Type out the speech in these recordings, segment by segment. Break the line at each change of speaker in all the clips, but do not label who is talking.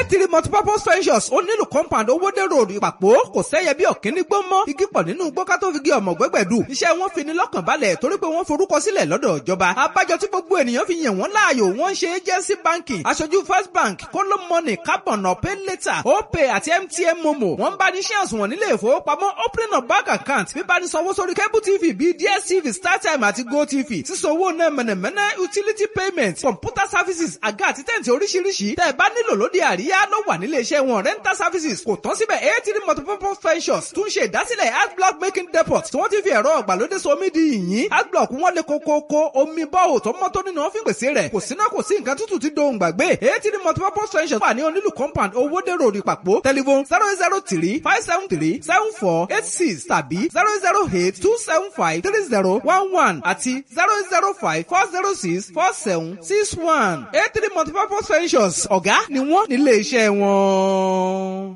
three multipurpose ventures ó nílùú compound owóde road ìpàpọ̀ kò sẹ́yẹ bí ọ̀kíní gbó mọ́ igi pọ̀ nínú gbó ká tó fi gé ọmọ gbẹ́gbẹ̀dù iṣẹ́ wọn fi ni lọ́kàn balẹ̀ torí pé wọ́n forúkọ sílẹ̀ lọ́dọ̀ ìjọba abájọ tí gbogbo ènìyàn fi yàn wọ́n láàyò wọ́n ṣe agency banking aṣojú first bank kóló money carbon ọ̀pẹ́ later opay àti mtn momo wọ́n bá ní shares wọn nílé ìfowópamọ́ opening of bank account bíbá ní sanwó sórí cable tv bíi dstv startime àti gotv sísanwó náà mẹ̀nẹ̀mẹ̀nẹ̀ utility payment computer services àga àti tẹ̀ǹtì oríṣiríṣi tẹ́ ẹ bá nílò lóde àríyá ló wà nílé iṣẹ́ wọn rental services kò tán síbẹ̀ eighty multipurpose ventures tún ṣe ìdásílẹ̀ art block making depot tí wọ́n ti fi ẹ̀rọ ọ̀gbàlódé somi di yìnyín art block wọn lè kókókó omi bọ́ọ̀ tó mọ́ tó nínú wọn fi pèsè rẹ̀ kò síná kò sí nǹkan tútù tí dohùn gbàgbé eighty multipurpose ventures wà ní onílù compound owóde road ìpàpọ̀ telephone zero zero three five seven three seven four eight six tàbí zero zero eight two seven five three zero one one àti zero zero five four zero six four seven six one eight three multipurpose ventures ọ̀gá ni wọ́n nílé iṣẹ́ wọn.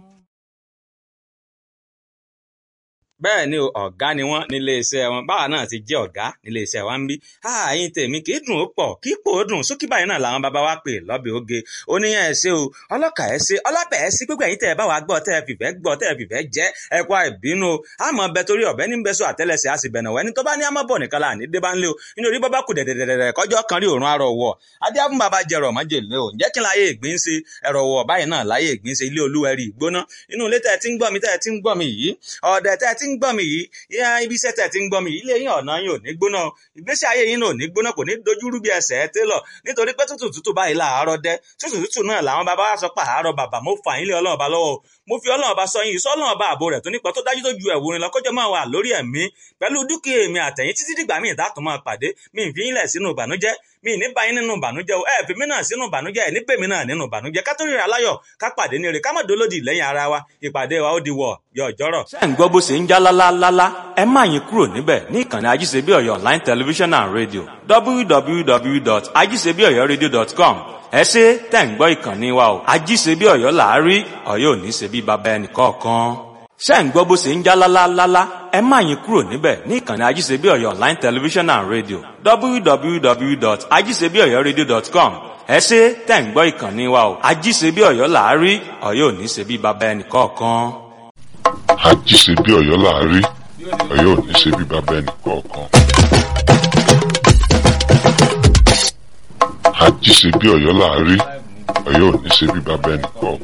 bẹ́ẹ̀ ni o ọ̀gá ni wọ́n nílé iṣẹ́ wọn báwa náà ti jẹ́ ọ̀gá nílé iṣẹ́ wa ń bí ààyìn tèmi kì í dùn ó pọ̀ kì í pò ó dùn sókè báyìí náà làwọn bàbá wa pè lọ́bẹ̀ oge oníyàn ẹ̀ ṣe o ọlọ́kà ẹ̀ ṣe ọlọ́pẹ̀ ẹ̀ sí gbogbo ẹ̀yìn tẹ̀ ẹ̀ bá wa gbọ́ tẹ̀ ẹ̀ fìfẹ́ gbọ́ tẹ̀ ẹ̀ fìfẹ́ jẹ́ ẹ̀ kó àìbínú o àmọ́ bẹ torí ọ̀bẹ ní bẹ́sọ̀ àtẹ́lẹsẹ̀ á sì bẹ̀nà wẹ́ni tó bá ní àmọ́ bọ̀ nìkan láàní dé bá ń lé o nítorí bọ́ bá kù dẹ̀dẹ̀dẹ̀dẹ̀ kọjọ́ kan rí òórùn arọ̀ wọ̀ adé á fún bàbá jẹrọ májèlé o ǹjẹ́ kí n láyé ìgbín ṣe ẹ̀rọ wọ̀ báyìí náà láyé ìgbín ṣe ilé olúwẹ̀rí ìgbóná inú ilé tẹ̀ tí ń gbọ́ mi tẹ̀ tí ń gbọ́ mi yìí ọ̀dẹ̀ tẹ̀ tí ń gbọ́ mi yìí yá ibi iṣẹ́ tẹ̀ tí ń gbọ́ mi ilé yín ọ̀nà yín ò ní gbóná ìgbésí ayé yín ò ní gbóná kò ní dojúrú bí ẹsẹ̀ ẹ télọ̀ nítorí pé tútù tútù báyìí làárọ̀ dẹ́ tútù tútù náà làwọn bàbá wa sọ pé àárọ̀ bàbá mo fà yín lé ọlọ́run ọba lọ́wọ́ mo fi ọlọ́run ọba sọ yín sọ ọlọ́run ọba ààbò rẹ̀ tó nípa tó dájú tó ju ẹ̀wòrin lọ kọjọ́ máa wà lórí ẹ̀mí pẹ̀lú dúkìá èmi àtẹ̀yìn títí dìgbà míì dátùn máa pàdé mi ì fi yín lẹ̀ sínú ìbànújẹ́ mi ì ní bá yín nínú ìbànújẹ́ o ẹ fi mí náà sínú ìbànújẹ́ ẹ ní pè mí náà nínú ìbànújẹ́ ká tó ríra láyọ̀ ká pàdé ní ire ká má dolódì lẹ́yìn ara wa ìpàdé wa ó di wọ̀ yọ ọjọ́rọ̀.
ṣé ń gbọ́ bó ṣe ń já lálálálá ẹ má yín kúrò níbẹ̀ ní ìkànnì ajíṣebí ọ̀yọ́ online television and radio www.ajíṣebíọ̀yọ́radio.com ẹ ṣe tẹ̀ ń gbọ́ ìkànnì wa o ajíṣebí ọ̀yọ́ làárí ọ̀yọ́ ò ní ṣe bí baba ẹnì kọ̀ọ̀kan ṣé ń gbọ́ bó ṣe ń já lálálálá ẹ má yín kúrò níbẹ̀ ní ìkànnì ajíṣebí ọ̀yọ́ online television and radio www.ajíṣebíọ̀yọ́radio.com ẹ ṣe tẹ̀ ń gbọ́ ìkànnì wa o ajíṣebí ọ̀yọ́ làárí ọ̀yọ́ ò ní ṣe bí baba ẹnì kọ̀ọ̀kan.
àjíṣebí ọ̀yọ́ làárí ọ̀yọ́ ò ní ṣe bí baba ẹnì kọ̀ọ̀kan. àjíṣebí ọ̀yọ́ làárí ọ̀yọ́ ò ní ṣe bí baba ẹnì kọ̀ọ̀kan.